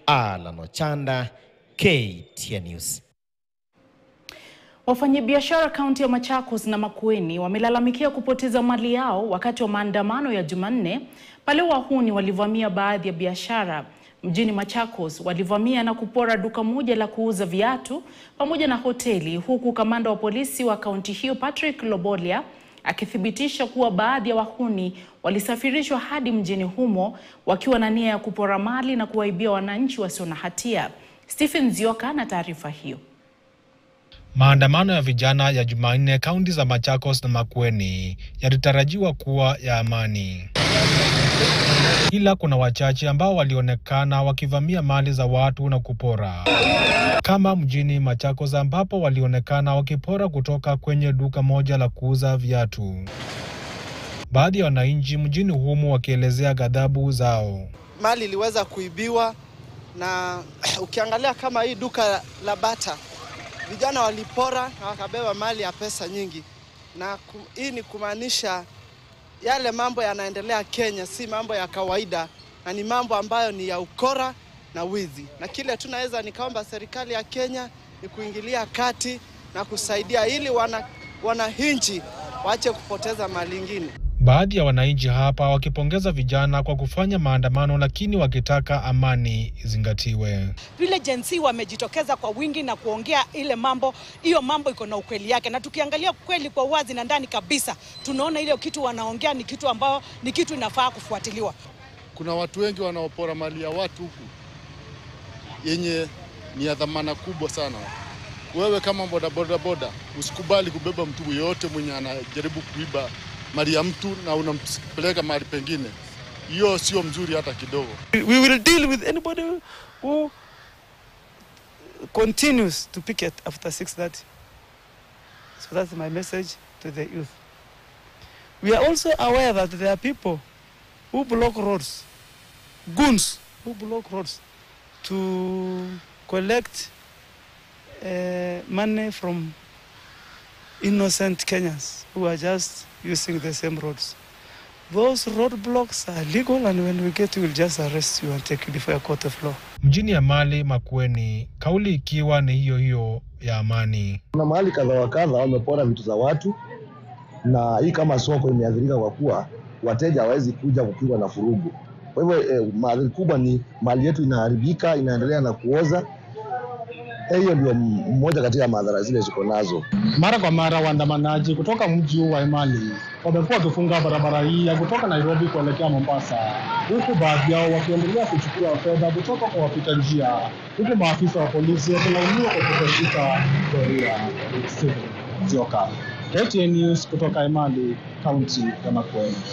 Alan Ochanda, KTN News. Wafanyabiashara kaunti ya Machakos na Makueni wamelalamikia kupoteza mali yao wakati wa maandamano ya Jumanne pale wahuni walivamia baadhi ya biashara mjini Machakos. Walivamia na kupora duka moja la kuuza viatu pamoja na hoteli, huku kamanda wa polisi wa kaunti hiyo Patrick Lobolia akithibitisha kuwa baadhi ya wahuni walisafirishwa hadi mjini humo wakiwa na nia ya kupora mali na kuwaibia wananchi wasio na hatia. Stephen Zioka na taarifa hiyo. Maandamano ya vijana ya Jumanne kaunti za Machakos na Makueni yalitarajiwa kuwa ya amani, ila kuna wachache ambao walionekana wakivamia mali za watu na kupora, kama mjini Machakos ambapo walionekana wakipora kutoka kwenye duka moja la kuuza viatu. Baadhi ya wananchi mjini humu wakielezea ghadhabu zao. Mali iliweza kuibiwa na ukiangalia kama hii duka la Bata vijana walipora na wakabeba mali ya pesa nyingi, na hii ni kumaanisha yale mambo yanaendelea Kenya si mambo ya kawaida, na ni mambo ambayo ni ya ukora na wizi, na kile tunaweza nikaomba serikali ya Kenya ni kuingilia kati na kusaidia ili wana wananchi waache kupoteza mali ingine. Baadhi ya wananchi hapa wakipongeza vijana kwa kufanya maandamano, lakini wakitaka amani izingatiwe. Vile jensi wamejitokeza kwa wingi na kuongea ile mambo, hiyo mambo iko na ukweli yake, na tukiangalia kweli kwa wazi na ndani kabisa, tunaona ile kitu wanaongea ni kitu ambao ni kitu inafaa kufuatiliwa. Kuna watu wengi wanaopora mali ya watu huku yenye ni ya dhamana kubwa sana. Wewe kama bodaboda boda, usikubali kubeba mtu yeyote mwenye anajaribu kuiba mali ya mtu na unampeleka mahali pengine. Hiyo sio mzuri hata kidogo. We will deal with anybody who continues to picket after 6:30. So that's my message to the youth. We are also aware that there are people who block roads, goons who block roads to collect uh, money from innocent Kenyans who are just using the same roads. Those roadblocks are legal and when we get you, we'll just arrest you and take you before a court of law. Mjini Amali Makueni, kauli ikiwa ni hiyo hiyo ya amani. Kuna mahali kadha wa kadha wamepora vitu za watu, na hii kama soko imeathirika kwa kuwa wateja hawawezi kuja kupigwa na furugu. Kwa hivyo eh, madhara kubwa ni mali yetu inaharibika, inaendelea na kuoza. Hiyo ndio mmoja kati ya madhara zile ziko nazo. Mara kwa mara waandamanaji kutoka mji huu wa Emali wamekuwa wakifunga barabara hii ya kutoka Nairobi kuelekea Mombasa, huku baadhi yao wakiendelea kuchukua fedha kutoka kwa wapita njia, huku maafisa wa polisi wakilaumiwa kwa kutoshika doria. Zioka, KTN News kutoka Emali, kaunti ya Makueni.